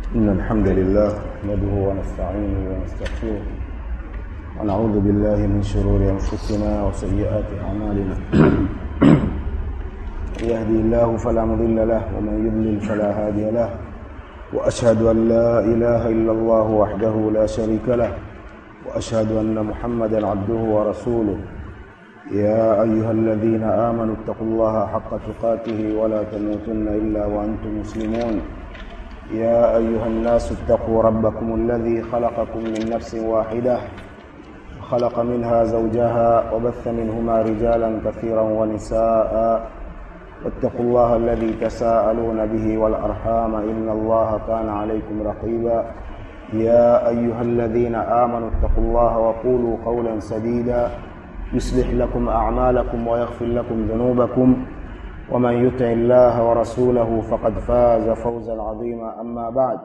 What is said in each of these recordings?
إن الحمد لله نحمده ونستعينه ونستغفره ونعوذ بالله من شرور أنفسنا وسيئات أعمالنا يهدي الله فلا مضل له ومن يضلل فلا هادي له وأشهد أن لا إله إلا الله وحده لا شريك له وأشهد أن محمدا عبده ورسوله يا أيها الذين آمنوا اتقوا الله حق تقاته ولا تموتن إلا وأنتم مسلمون يا أيها الناس اتقوا ربكم الذي خلقكم من نفس واحدة خلق منها زوجها وبث منهما رجالا كثيرا ونساء واتقوا الله الذي تساءلون به والأرحام إن الله كان عليكم رقيبا يا أيها الذين آمنوا اتقوا الله وقولوا قولا سديدا يصلح لكم أعمالكم ويغفر لكم ذنوبكم ومن يطع الله ورسوله فقد فاز فوزا عظيما أما بعد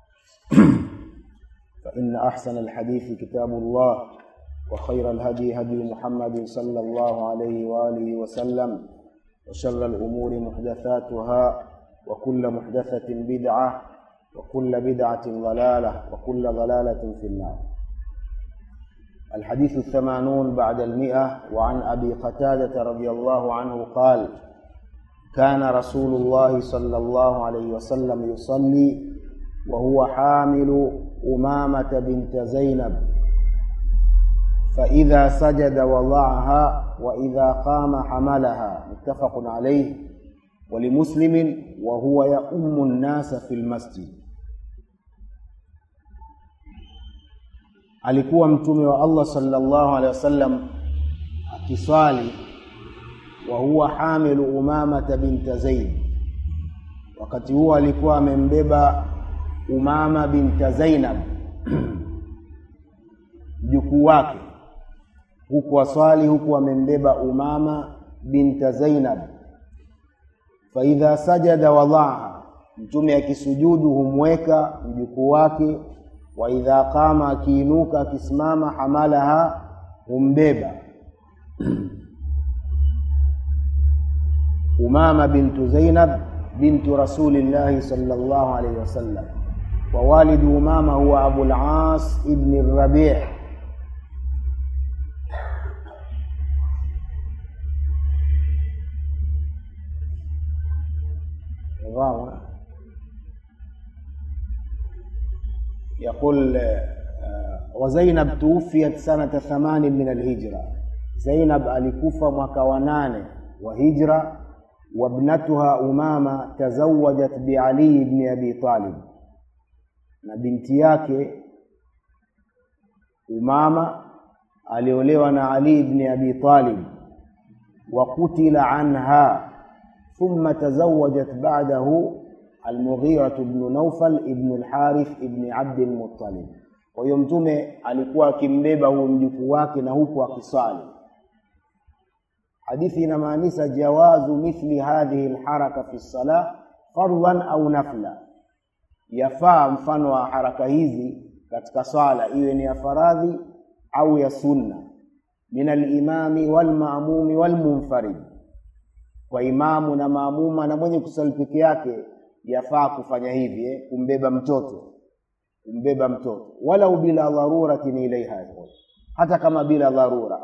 فإن أحسن الحديث كتاب الله وخير الهدي هدي محمد صلى الله عليه وآله وسلم وشر الأمور محدثاتها وكل محدثة بدعة وكل بدعة ضلالة وكل ضلالة في النار الحديث الثمانون بعد المئة وعن أبي قتادة رضي الله عنه قال كان رسول الله صلى الله عليه وسلم يصلي وهو حامل أمامة بنت زينب فإذا سجد وضعها وإذا قام حملها متفق عليه ولمسلم وهو يؤم الناس في المسجد alikuwa mtume wa Allah sallallahu alaihi wasallam akiswali wa huwa hamilu Umamata binta Zaid. Wakati huo alikuwa amembeba Umama binta Zainab mjukuu wake, huku aswali huku amembeba Umama binta Zainab. Faidha sajada wadhaha, mtume akisujudu humweka mjukuu wake wa idha qama, akiinuka akisimama, hamalaha, humbeba Umama bintu Zainab bintu rasulillahi sallallahu alayhi wasallam wa walidu Umama huwa Abul As ibn Rabi' يقول وزينب توفيت سنة ثمان من الهجرة زينب alikufa mwaka wa nane wa hijra وابنتها أمامة تزوجت بعلي بن أبي طالب na binti yake Umama aliolewa na Ali ibn Abi Talib wa kutila anha thumma tazawajat ba'dahu Al-Mughira ibn Nawfal ibn al-Harith ibn Abd al-Muttalib. Kwa hiyo mtume alikuwa akimbeba huyo mjukuu wake na huku akiswali hadithi inamaanisha jawazu mithli hadhihi alharaka fi salah fardhan au nafla, yafaa mfano wa haraka hizi katika swala iwe ni ya faradhi au ya sunna, min alimami walmaamumi walmunfarid, kwa imamu na maamuma na mwenye kusali peke yake yafaa kufanya hivi eh, kumbeba mtoto kumbeba mtoto walau bila dharuratin ilaiha, hata kama bila dharura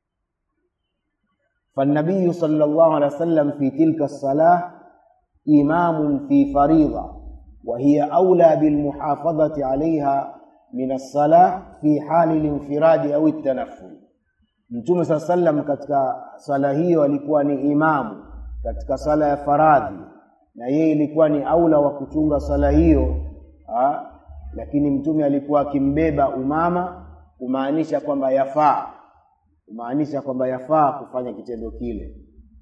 فالنبي صلى الله عليه وسلم في تلك الصلاة إمام في فريضة وهي أولى بالمحافظة عليها من الصلاة في حال الانفراد أو التنفل Mtume saa sallam katika swala hiyo alikuwa ni imamu katika swala ya faradhi, na yeye ilikuwa ni aula wa kuchunga swala hiyo ha? Lakini Mtume alikuwa akimbeba Umama kumaanisha kwamba yafaa kumaanisha kwamba yafaa kufanya kitendo kile.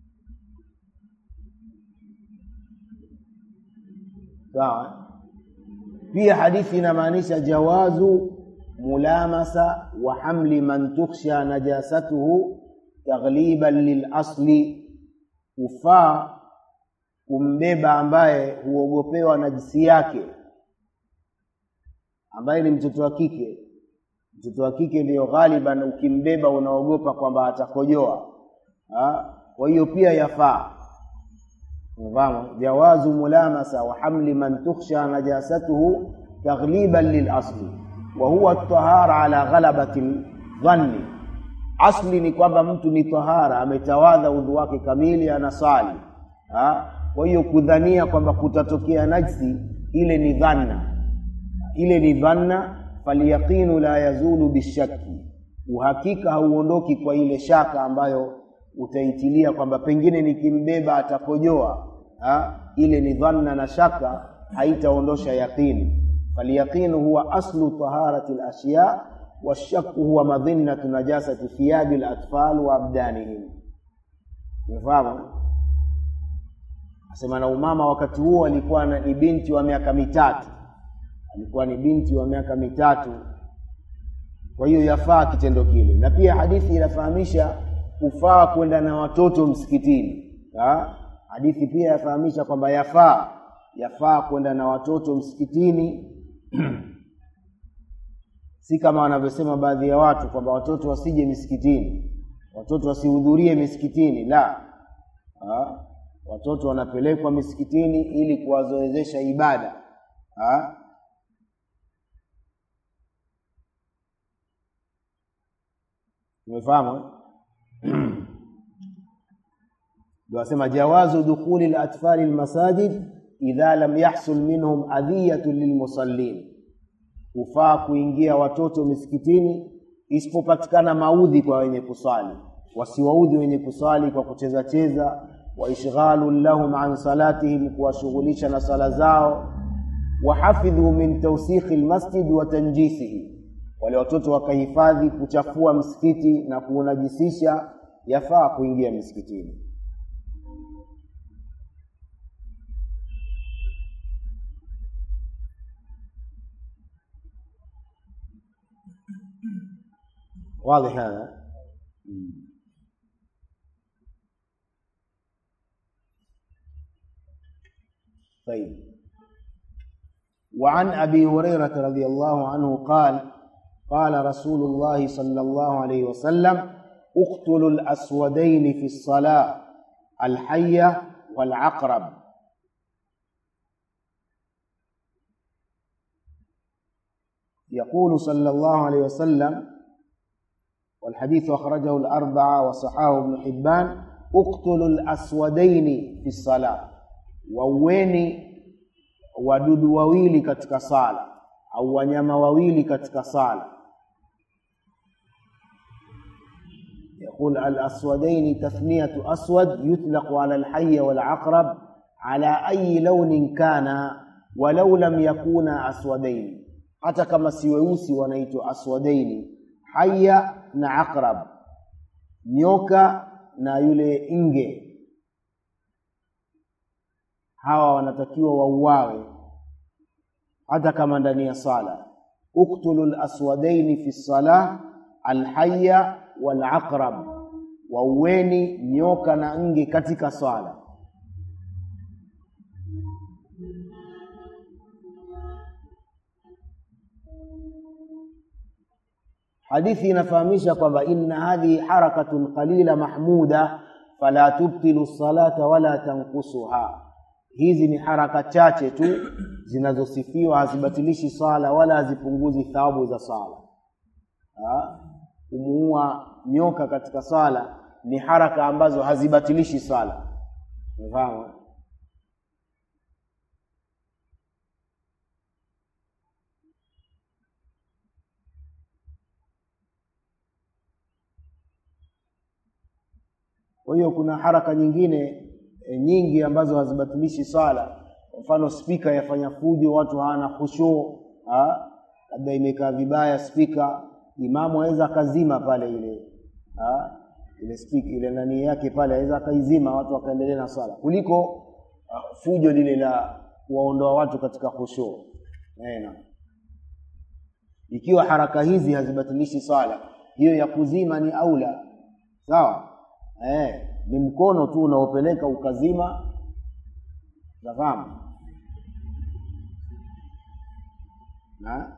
Sawa. Pia hadithi inamaanisha jawazu mulamasa wa hamli man tukhsha najasatuhu taghliban lilasli, kufaa kumbeba ambaye huogopewa najisi yake, ambaye ni mtoto wa kike mtoto wa kike ndiyo ghaliban, ukimbeba unaogopa kwamba atakojoa. Kwa hiyo pia yafaa Unafahamu? Jawazu mulamasa wa hamli man tukhsha najasatuhu taghliban lilasli wa huwa tahara ala ghalabati dhanni asli ni kwamba mtu ni tahara ametawadha udhu wake kamili anasali ha? kwa hiyo kudhania kwamba kutatokea najsi ile ni dhanna ile ni dhanna falyaqinu la yazulu bishaki uhakika hauondoki kwa ile shaka ambayo utaitilia kwamba pengine nikimbeba atakojoa ha? ile ni dhanna na shaka haitaondosha yaqini falyaqinu huwa aslu taharati lashya washaku huwa madhinnatu najasati thiyabi latfal wa abdanihim umefahamu asema na umama wakati huo alikuwa ni binti wa miaka mitatu alikuwa ni binti wa miaka mitatu kwa hiyo yafaa kitendo kile na pia hadithi inafahamisha kufaa kwenda na watoto msikitini ha? hadithi pia yafahamisha kwamba yafaa yafaa kwenda na watoto msikitini si kama wanavyosema baadhi ya watu kwamba watoto wasije misikitini watoto wasihudhurie misikitini la ha? watoto wanapelekwa misikitini ili kuwazoezesha ibada ha? umefahamu ndio asema jawazu dukhuli latfali lmasajid idha lam yahsul minhum adhiyatu lilmusallin hufaa kuingia watoto misikitini isipopatikana maudhi kwa wenye kusali wasiwaudhi wenye kusali kwa kucheza cheza wa ishghalu lahum an salatihim kuwashughulisha na sala zao wahafidhu min tausikhi lmasjid wa tanjisihi wale watoto wakahifadhi kuchafua msikiti na kuunajisisha yafaa kuingia misikitini واضح هذا طيب وعن ابي هريره رضي الله عنه قال قال رسول الله صلى الله عليه وسلم اقتلوا الاسودين في الصلاه الحيه والعقرب يقول صلى الله عليه وسلم والحديث أخرجه الأربعة وصححه ابن حبان اقتلوا الأسودين في الصلاة waueni wadudu wawili katika sala au wanyama wawili katika sala يقول الأسودين تثنية أسود يطلق على الحي والعقرب على أي لون كان ولو لم يكونا أسودين hata kama si weusi wanaitwa aswadaini haya na aqrab nyoka na yule nge hawa wanatakiwa wauawe hata kama ndani ya sala uktulu laswadaini fi salah alhaya walaqrab waueni nyoka na nge katika sala hadithi inafahamisha kwamba inna hadhihi harakatun qalila mahmuda fala tubtilu salata wala tankusuha hizi ni haraka chache tu zinazosifiwa hazibatilishi sala wala hazipunguzi thawabu za sala kumuua nyoka katika sala ni haraka ambazo hazibatilishi sala umefahamu kwa hiyo kuna haraka nyingine e, nyingi ambazo hazibatilishi sala kwa mfano spika yafanya fujo watu hawana khushuu labda imekaa vibaya spika imamu aweza akazima pale ile ha? ile spika ile nani yake pale aweza akaizima watu wakaendelea na swala kuliko uh, fujo lile la kuwaondoa watu katika khushuu na ikiwa haraka hizi hazibatilishi swala hiyo ya kuzima ni aula sawa eh, ni mkono tu unaopeleka ukazima nafahamu na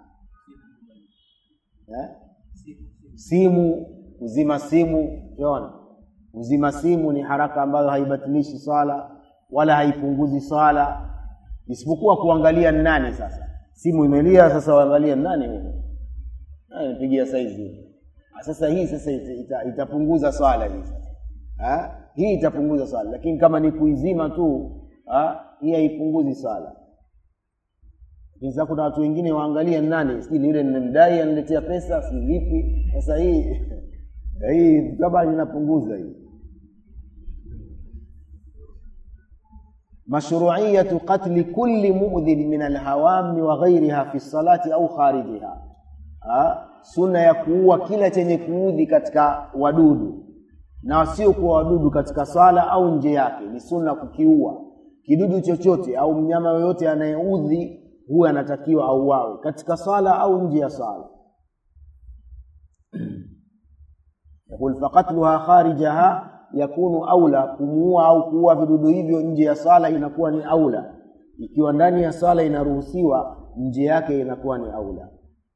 eh? simu kuzima simu unaona kuzima simu ni haraka ambayo haibatilishi swala wala haipunguzi swala isipokuwa kuangalia nani sasa simu imelia sasa waangalia nani huyu nani nipigia saizi sasa hii sasa ita, ita, itapunguza swala hii ha? hii itapunguza swala lakini kama ni kuizima tu ha? hii haipunguzi swala sasa kuna watu wengine waangalia nani sijui ni yule nimemdai aniletea pesa si vipi sasa hii hii kama inapunguza hii mashruiyatu qatli kulli mu'dhin min alhawami wa ghairiha fi salati au kharijiha ha? sunna ya kuua kila chenye kuudhi katika wadudu na wasiokuwa wadudu katika swala au nje yake ni sunna kukiua kidudu chochote au mnyama yoyote anayeudhi huyo anatakiwa auawe katika swala au nje ya swala yaqul faqatluha kharijaha yakunu aula kumuua au kuua vidudu hivyo nje ya swala inakuwa ni aula ikiwa ndani ya swala inaruhusiwa nje yake inakuwa ni aula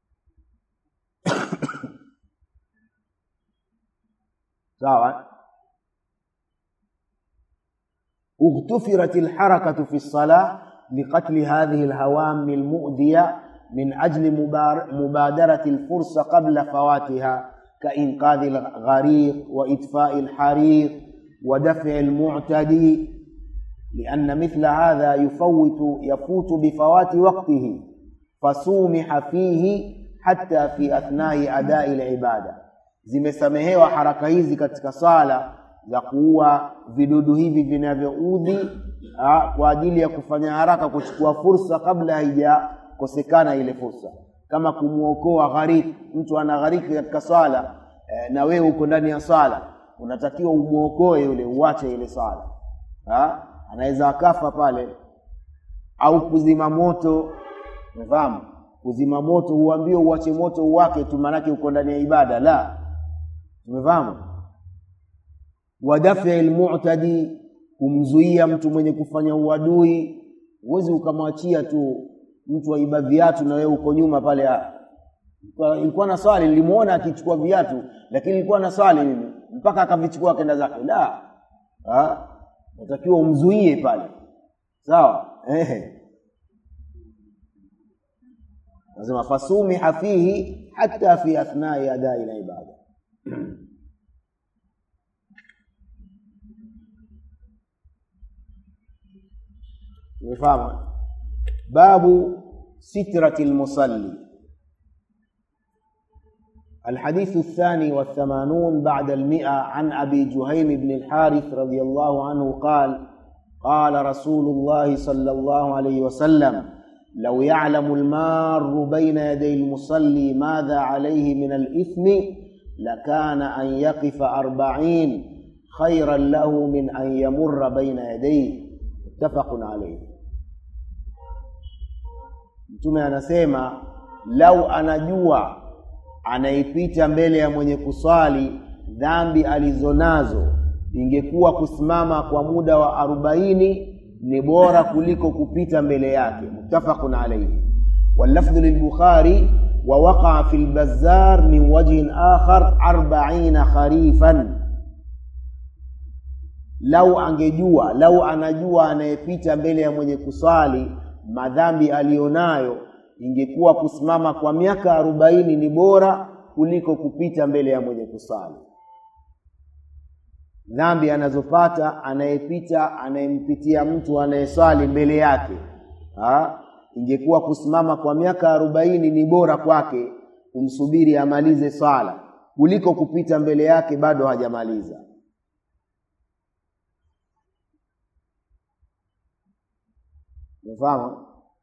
sawa اغتفرت الحركة في الصلاة لقتل هذه الهوام المؤذية من أجل مبادرة الفرصة قبل فواتها كإنقاذ الغريق وإطفاء الحريق ودفع المعتدي لأن مثل هذا يفوت يفوت بفوات وقته فسومح فيه حتى في أثناء أداء العبادة zimesamehewa haraka hizi katika sala za kuua vidudu hivi vinavyoudhi kwa ajili ya kufanya haraka kuchukua fursa kabla haijakosekana ile fursa kama kumwokoa ghariki mtu ana ghariki katika swala e, na wewe uko ndani ya swala unatakiwa umwokoe yule uache ile swala ha? anaweza akafa pale au kuzima moto umefahamu kuzima moto huambie uache moto uwake tu maanake uko ndani ya ibada la umefahamu wadafi lmutadi kumzuia mtu mwenye kufanya uadui huwezi ukamwachia tu mtu aiba viatu na wewe uko nyuma pale ilikuwa na swali nilimuona akichukua viatu lakini ilikuwa na swali mimi mpaka akavichukua akenda zake la natakiwa umzuie pale sawa ehe lazima fasumiha fihi hata fi athnai adai la ibada umefahamu babu sitrati lmusalli الحديث الثاني والثمانون بعد المئة عن أبي جهيم بن الحارث رضي الله عنه قال قال رسول الله صلى الله عليه وسلم لو يعلم المار بين يدي المصلي ماذا عليه من الإثم لكان أن يقف أربعين خيرا له من أن يمر بين يديه متفق عليه mtume anasema lau anajua anaipita mbele ya mwenye kuswali dhambi alizonazo ingekuwa kusimama kwa muda wa arobaini ni bora kuliko kupita mbele yake muttafaqun alayhi wallafdhu lilbukhari ووقع في البزار من وجه آخر أربعين خريفا lau angejua lau anajua anayepita mbele ya mwenye kuswali madhambi aliyonayo ingekuwa kusimama kwa miaka arobaini ni bora kuliko kupita mbele ya mwenye kusali dhambi anazopata anayepita anayempitia mtu anayeswali mbele yake ha? ingekuwa kusimama kwa miaka arobaini ni bora kwake kumsubiri amalize swala kuliko kupita mbele yake bado hajamaliza umefahamu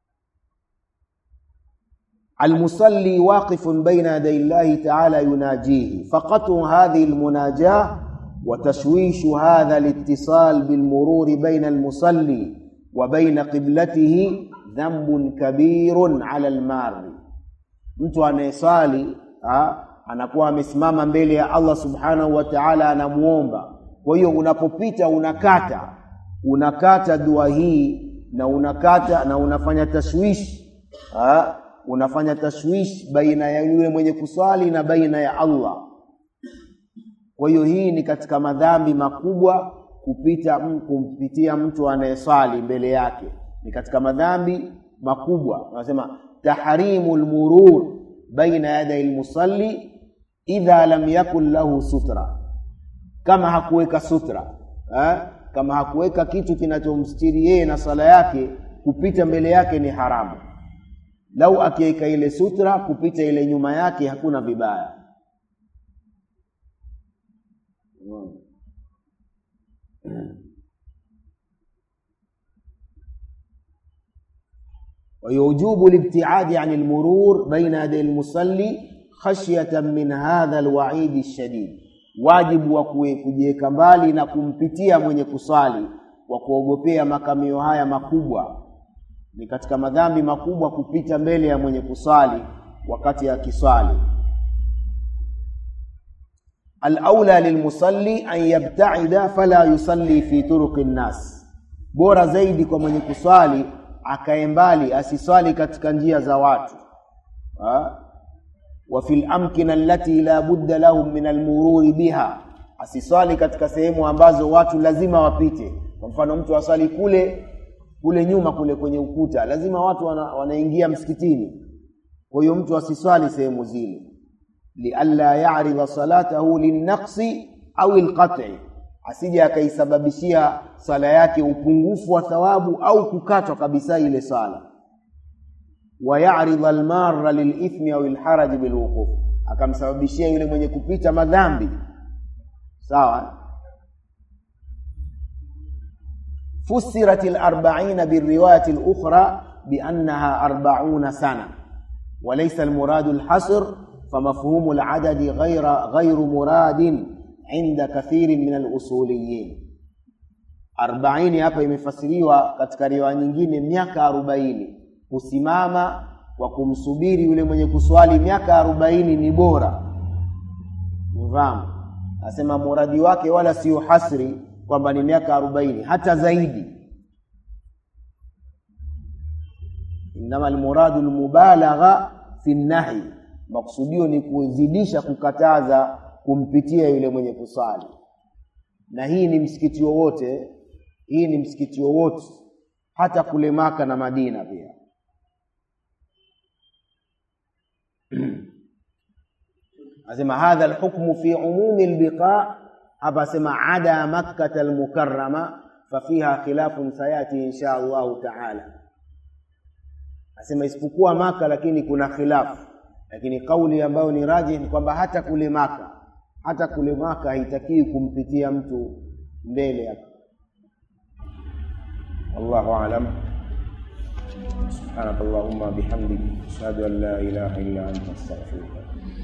المصلي واقف بين يدي الله تعالى يناجيه فقطع هذه المناجاة وتشويش هذا الاتصال بالمرور بين المصلي وبين قبلته ذنب كبير على المار mtu anayeswali anakuwa amesimama mbele ya Allah subhanahu wa ta'ala anamuomba kwa hiyo unapopita unakata unakata dua hii na unakata na unafanya tashwishi ha? unafanya tashwish baina ya yule mwenye kuswali na baina ya Allah. Kwa hiyo hii ni katika madhambi makubwa kupita kumpitia mtu anayeswali mbele yake, ni katika madhambi makubwa wanasema tahrimu lmurur baina yaday lmusalli idha lam yakun lahu sutra kama hakuweka sutra eh? kama hakuweka kitu kinachomstiri yeye na sala yake kupita mbele yake ni haramu lau akiweka ile sutra kupita ile nyuma yake hakuna vibaya ويوجوب الابتعاد عن المرور بين يدي المصلي خشية من هذا الوعيد الشديد wajibu wa kujiweka mbali na kumpitia mwenye kusali kwa kuogopea makamio haya makubwa ni katika madhambi makubwa kupita mbele ya mwenye kusali wakati akiswali alaula lilmusalli an yabtaida fala yusalli fi turuqi nnas bora zaidi kwa mwenye kuswali akae mbali asiswali katika njia za watu ha? wa fil amkina allati la budda lahum min almururi biha asiswali katika sehemu ambazo watu lazima wapite kwa mfano mtu aswali kule kule nyuma kule kwenye ukuta lazima watu wana, wanaingia msikitini kwa hiyo mtu asiswali sehemu zile lialla yaridha salatahu linnaqsi au lqat'i asije akaisababishia sala yake upungufu wa thawabu au kukatwa kabisa ile sala wayaridha almarra lilithmi au lharaji bilwuquf akamsababishia yule mwenye kupita madhambi sawa فسرت الأربعين بالرواية الأخرى بأنها أربعون سنة وليس المراد الحصر فمفهوم العدد غير غير مراد عند كثير من الأصوليين أربعين hapa imefasiriwa katika riwaya nyingine miaka arobaini kusimama kwa kumsubiri yule mwenye kuswali miaka arobaini ni bora mfahamu asema muradi wake wala sio hasri kwamba ni miaka arobaini hata zaidi innama almuradu lmubalagha fi nahi maksudio ni kuzidisha kukataza kumpitia yule mwenye kusali na hii ni msikiti wowote hii ni msikiti wowote hata kule maka na madina pia asema hadha alhukmu fi umumi albiqa hapa asema ada makkata almukarrama fafiha khilafun sayati insha allahu taala asema isipokuwa maka lakini kuna khilafu lakini kauli ambayo ni raji ni kwamba hata kule maka hata kule maka haitakiwi kumpitia mtu mbele ya wallahu alam سبحانك اللهم بحمدك أشهد أن لا إله إلا أنت أستغفرك